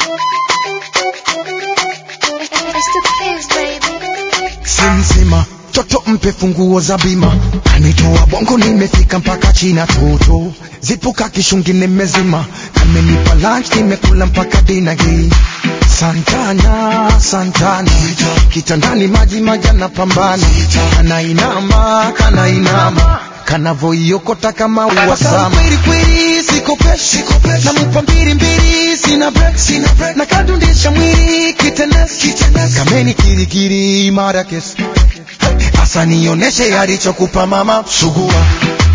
It's the kids, baby. simsima toto mpe funguo za bima kanitoa bongo nimefika mpaka china toto zipuka kishungi nimezima kamenipa lunch nimekula mpaka dina hii santana santana kitandani maji majana pambana kanainama kanainama kanavoiokota kama uwasama kweli kweli siko fresh namupa mbili mbili sina break sina break na kadundisha mwili kitenes kitenes kameni kirikiri mara kesi asa nioneshe alichokupa mama sugua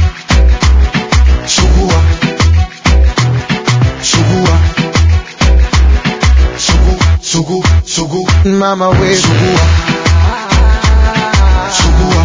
sugua sugua sugu sugu sugu mama we sugua sugua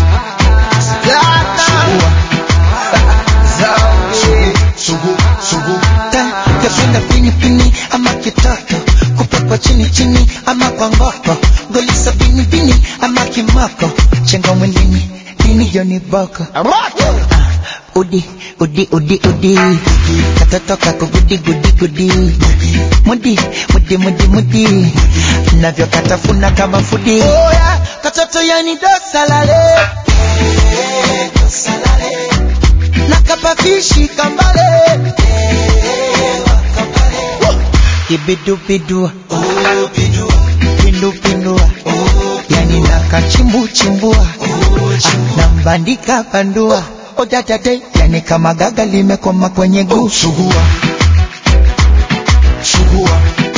Sugu, sugu, sugu. Yapenda pini pini ama kitoko kupekwa chini chini ama kwa ngoko golisa bini bini ama kimoko chenga mwilini dini yoni boko Ah, udi udi udi udi katoto kako gudi gudi gudi mudi mudi mudi mudi navyo katafuna kama fudi oh, yeah. katoto yani dosalale nakapafishi kambale kibidubidu pindupindua yani nakachimbuchimbua nambandika bandua odatate yani kama gaga limekoma kwenye guu Sugua. Sugua.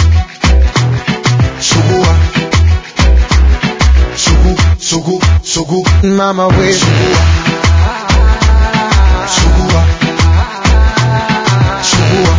Sugua. Sugu, sugu, sugu. Mama we. Sugua. Sugua. Sugua.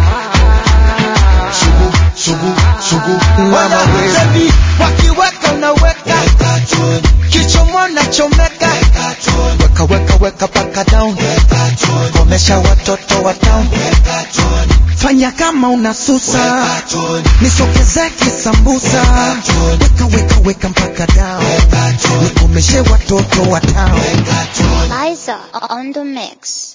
Sugu, sugu, sugu. Mama we. Baby, wakiweka unaweka kichomo nachomeka weka weka weka paka down komesha watoto wa town Fanya kama unasusa. Nisogeze kisambusa. Weka weka weka mpaka down. Nikomeshe watoto wa town. Liza on the mix.